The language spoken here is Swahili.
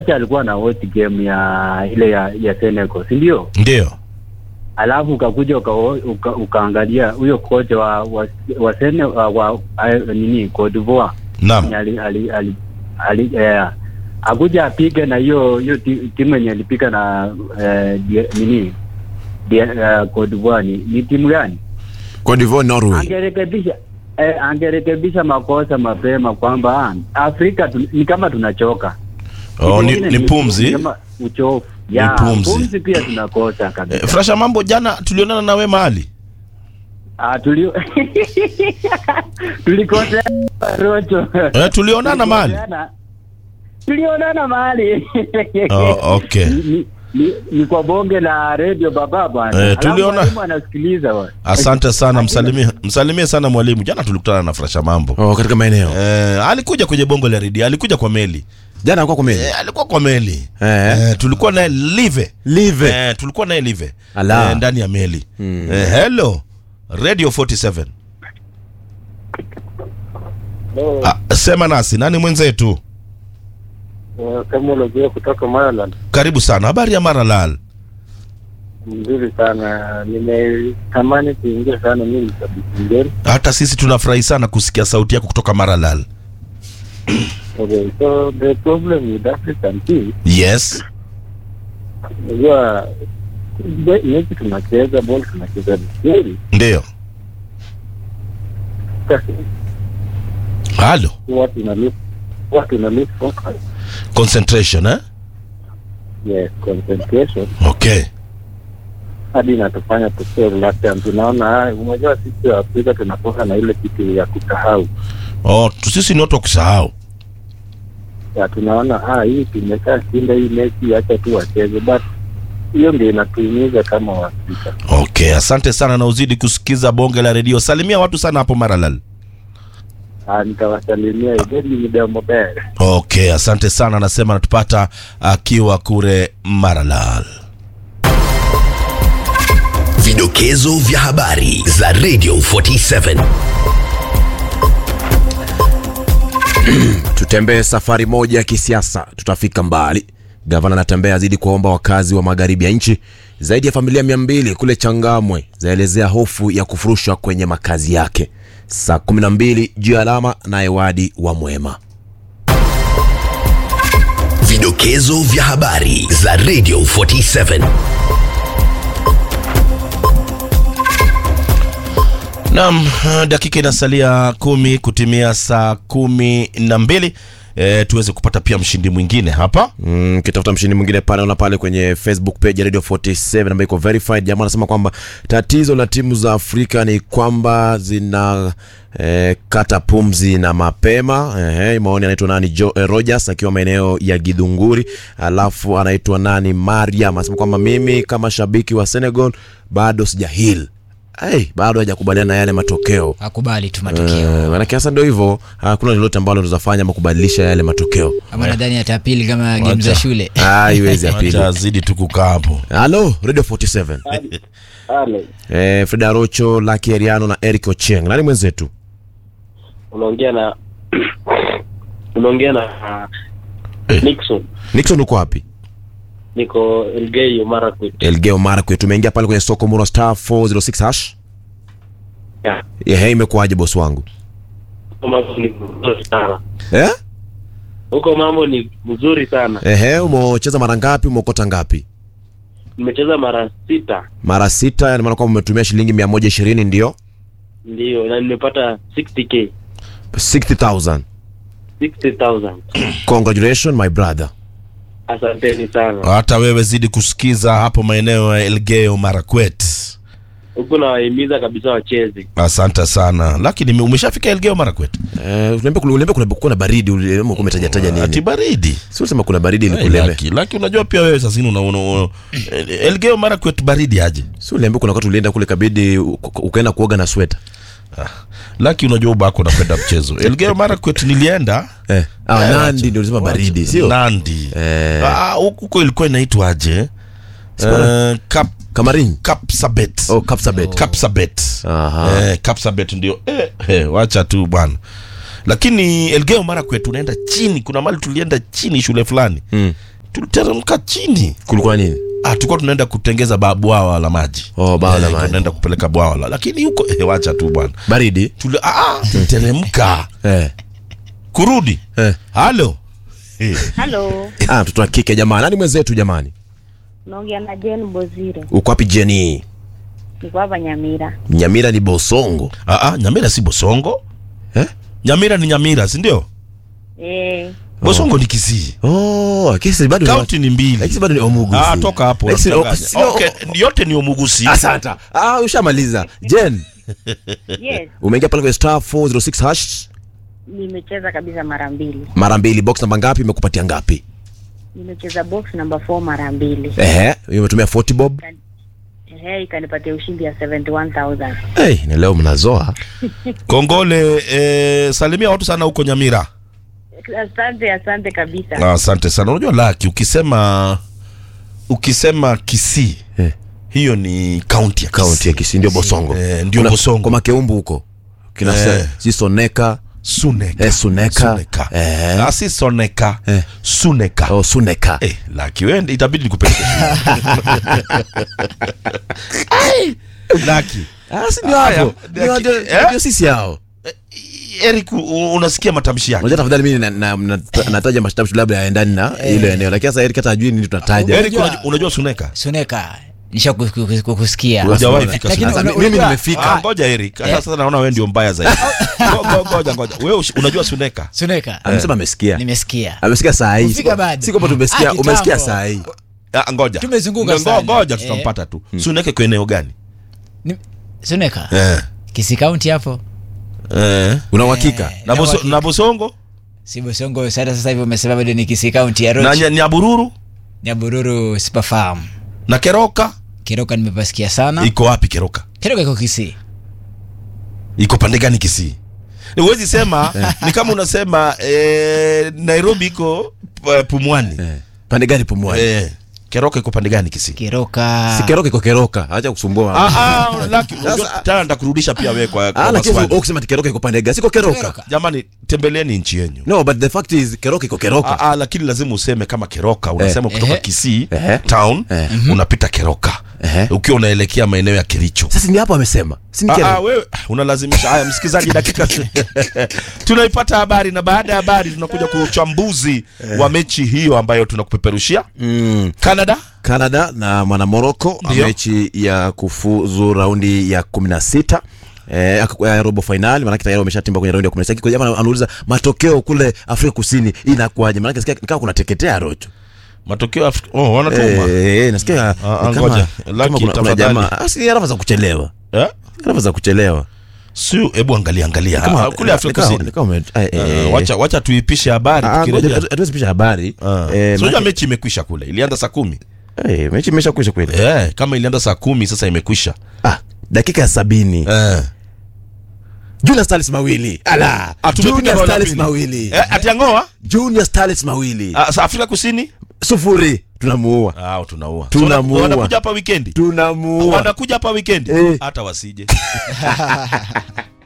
alikuwa na watch game ya ile ya, ya Senegal, si ndio? Ndio. Alafu ukakuja uka, uka, ukaangalia huyo kocha wa wa, wa, Sene, wa, wa a, nini Cote d'Ivoire Naam. ali, ali, ali, ali, eh, akuja apige na hiyo hiyo ti- timu yenye alipiga na eh, die- nini die, eh, Cote d'Ivoire ni, ni timu gani? Cote d'Ivoire, Norway. Angerekebisha eh, angerekebisha makosa mapema kwamba ah, Afrika tu, ni kama tunachoka Oh, ni, Ingine ni pumzi. kama uchovu ya pumzi. pumzi pia tunakosa kabisa. Eh, Frasha mambo jana tulionana na we mahali. Ah, tulio tulikosea rocho. Eh, tulionana mahali. Tulikoseana- Tulionana mahali. Oh, okay. Ni, ni, ni, ni kwa bonge la radio baba bwana. Eh, Alafu tuliona- mwalimu anasikiliza bwana. Asante sana, msalimie msalimie sana mwalimu. Jana tulikutana na Frasha mambo. Oh, katika maeneo. Eh, alikuja kwenye bongo la redio, alikuja kwa meli. Jana alikuwa kwa meli. Eh, alikuwa kwa meli. Eh. Eh, tulikuwa naye live. Live. Eh, tulikuwa naye live. Ala. Eh, ndani ya meli. Eh, hello. Radio 47. Ah, sema nasi, nani mwenzetu? Kama unajua kutoka Maryland. Karibu sana. Habari ya Maralal? Mzuri sana. Nimetamani kuingia sana mimi kabisa ngeni. Hata sisi tunafurahi sana kusikia sauti yako kutoka Maralal. Okay, so the problem with African team, Yes. unajua be- mechi tunacheza ball tunacheza vizuri. Ndio. Sasa Halo. watu na lose watu na lose focus. Concentration eh? Yes, concentration Okay. hadi inatufanya tusiwe reluctant. Tunaona ah, unajua sisi wa Afrika tunakuwa na ile kitu ya kusahau. Oh, tu- sisi ni watu wa kusahau. Ya tunaona ah, hii tumesha shinda hii mechi, acha tu wacheze, but hiyo ndio inatuumiza kama Waafrika. Okay, asante sana na uzidi kusikiza bonge la redio. Salimia watu sana hapo Maralal. Ah, nitawasalimia ideni midomo bere. Okay, asante sana. Anasema anatupata akiwa kure Maralal. Vidokezo vya habari za Radio 47. Tutembee safari moja ya kisiasa, tutafika mbali. Gavana anatembea azidi kuwaomba wakazi wa magharibi ya nchi. Zaidi ya familia mia mbili kule Changamwe zaelezea hofu ya kufurushwa kwenye makazi yake. Saa 12 juu ya alama, naye wadi wa Mwema. Vidokezo vya habari za Radio 47. Naam, dakika inasalia kumi kutimia saa kumi na mbili e, tuweze kupata pia mshindi mwingine hapa. Mm, kitafuta mshindi mwingine pale ona pale kwenye Facebook page ya Radio 47 ambayo iko verified. Jamaa anasema kwamba tatizo la timu za Afrika ni kwamba zina eh, kata pumzi na mapema. Eh, maoni anaitwa nani jo, eh, Rogers akiwa maeneo ya Gidhunguri, alafu anaitwa nani Mariam anasema kwamba mimi kama shabiki wa Senegal bado sijahil Hey, bado hajakubaliana na yale matokeo akubali tu matokeo Eh, manake sasa ndio hivyo, hakuna lolote ambalo tunaweza fanya ama kubadilisha yale matokeo. ama nadhani atapili kama game za shule Haiwezi ya pili. Acha azidi tu kukaa hapo. Halo, Radio 47. Ale, Eh, Freda Rocho, Lucky Eriano na Eric Ocheng. Nani mwenzetu? unaongea na unaongea na Eh. Nixon. Nixon uko wapi? Niko Elgeyo Marakwet. Elgeo Marakwet. Tumeingia pale kwenye soko Muro star 406 hash. Yeah. Ehe, imekuwaje boss wangu? Huko mambo ni mzuri sana. Eh? Huko mambo ni mzuri sana. Ehe, umecheza mara ngapi? Umeokota ngapi? Nimecheza mara sita Mara sita, yani maana kwamba umetumia shilingi 120 ndio? ndio, na nimepata 60k 60,000. 60,000. Congratulations my brother. Asanteni sana. Hata wewe zidi kusikiza hapo maeneo ya Elgeyo Marakwet. Huko nawahimiza kabisa wacheze. Asante sana. Lakini umeshafika Elgeyo Marakwet? Eh, uniambia kuna uniambia kuna kuna baridi ule umetaja taja Ati nini? baridi. Sio sema kuna baridi Hey, ilikuleme. Laki, Laki unajua pia wewe sasa una, una, una Elgeyo Marakwet baridi aje? Sio niambia kuna wakati ulienda kule kabidi u- u- ukaenda kuoga na sweta. Laki unajua ubako unapenda mchezo. Elgeyo Marakwet nilienda Eh. Ah, Eh, Nandi ndio ulisema baridi, sio? Nandi. Eh. Ah, huko ilikuwa inaitwaje? Uh, Kap Kamarin. Kapsabet. Oh, Kapsabet. Kapsabet. Aha. Eh, Kapsabet ndio. Eh, eh, wacha tu bwana. Lakini Elgeyo Marakwet unaenda chini, kuna mali tulienda chini shule fulani. Mm. tuliteremka chini kulikuwa nini ah, tulikuwa tunaenda kutengeza ba- bwawa la maji Oh, bwawa la Eh, maji. tunaenda kupeleka bwawa la lakini huko eh, wacha tu bwana baridi Tuli- ah, tuliteremka eh. kurudi Eh. halo eh. Halo, ah, mtoto wa kike jamani nani mwenzetu jamani naongea na Jen Bozire, uko wapi jeni niko hapa Nyamira. nyamira ni bosongo ah, ah, nyamira si bosongo eh? nyamira ni nyamira si ndio Eh, bosongo ni kisii oh, kesi bado ni- kaunti ni mbili Lakini bado ni omugusi ah, toka hapo Lakini- unachanganya. oh, okay, yote ni omugusi asanta ah, ushamaliza jen yes, umeingia pale kwenye star 406 hash nimecheza kabisa mara mbili. mara mbili box namba ngapi imekupatia ngapi Nimecheza box number 4 mara mbili. ehe umetumia 40 bob Ehe, ikanipatia ushindi ya 71000. hey, na leo mnazoa kongole eh, salimia watu sana huko nyamira Asante, asante kabisa. Ah, asante sana unajua laki ukisema ukisema kisii Eh. hiyo ni kaunti ya kaunti ya Kisii. Kisii ndio Bosongo. Eh, ndio Kuna- Bosongo. Kwa Makeumbu huko. Kina Eh. eh. si Soneka. suneka Eh, Suneka. suneka Eh. Ah, si soneka Eh. suneka Oh, Suneka. Eh, laki wende itabidi nikupeleke Ai, laki Ah, si ndio Haya, hapo. ndio- Ndio ndio- eh? ndio sisi hao. Eric u- unasikia matamshi yake Unajua tafadhali mimi na- na- na- nataja mashtaka labda yaendani na ile eneo. Lakini sasa Eric hata hajui nini tunataja. Eric unajua, unajua suneka suneka nisha ku- ku- ku- kusikia Hujawahi fika Lakini Suneka. una- Mimi unajua- nimefika. Ah, ngoja Eric hata sasa naona wewe ndio mbaya zaidi Ngo- ngo- ngoja ngoja wewe ush- unajua suneka suneka Amesema amesikia. nimesikia Amesikia saa hii. Kufika bado. Si kwamba tumesikia, Ah, umesikia kitambo. saa hii. Ah, ngoja Tumezunguka Ngo- sana. ngoja Eh. tutampata tu suneka kwa eneo gani Ni- suneka eh kisi kaunti hapo eh Una uhakika? Eh, na na boso, uhakika. na bosongo si bosongo sasa sasa hivi umesema bado ni kisi kaunti ya na roch nya- nyabururu nyabururu sipafahamu na keroka kiroka nimepasikia sana iko wapi keroka kiroka iko kisi iko pande gani kisii huwezi sema ni kama unasema eh, nairobi iko eh, pumwani Eh. Pande gani pumwani? eh, keroka iko pande gani kisii kiroka Si keroka iko keroka. Acha kusumbua. Ah, ah, Lucky, unajua, tena nitakurudisha pia wewe kwa, kwa Ah, lakini maswali. ukisema ati keroka iko pande gani? Siko keroka. Keroka. jamani tembeleeni nchi yenyu No, but the fact is keroka iko keroka. Ah, ah, lakini lazima useme kama keroka unasema kutoka Ehe. kisii Ehe. town Eh. unapita keroka Ehe. ukiwa unaelekea maeneo ya kericho Sasa ni hapo amesema. Si ni Ah, ah, keroka. wewe unalazimisha haya msikilizaji dakika tunaipata habari na baada ya habari tunakuja kwa uchambuzi wa mechi hiyo ambayo tunakupeperushia Mm. canada Canada na mwana Morocco Ndio. mechi ya kufuzu raundi ya 16 Eh, ak- ya robo finali maanake tayari wameshatimba kwenye raundi ya 16 kwa jamaa anauliza matokeo kule Afrika Kusini inakuwaje maanake nasikia ni kama kuna teketea rocho matokeo Afri- oh, wanatuma eh, eh, nasikia Ah, ah, ni kama, ngoja. kama Lucky, kuna, kuna tafadhali. jamaa Ah, si arafa za kuchelewa eh? arafa za kuchelewa si hebu angalia angalia Kama- Ah, kule afrika ni kama- kusini ni kama ume- eh, eh, Ah, eh. wacha wacha tuipishe habari Ah, tukirejea. ngoja, hatu- hatuwezi pisha habari Ah. Eh, So, unajua maanake- mechi imekwisha kule ilianza saa kumi eh, mechi imeshakwisha kweli eh, kama ilianza saa kumi sasa imekwisha ah, dakika ya sabini eh. Junior Stars mawili ala Ah, tumepiga Junior bao la Stars pili. mawili Eh, atiangoa Junior Stars mawili ah, sa afrika kusini sufuri tunamuua ah, tunaua Tunamuua. So, wana- wanakuja hapa wikendi tunamuua wanakuja hapa wikendi Eh. hata wasije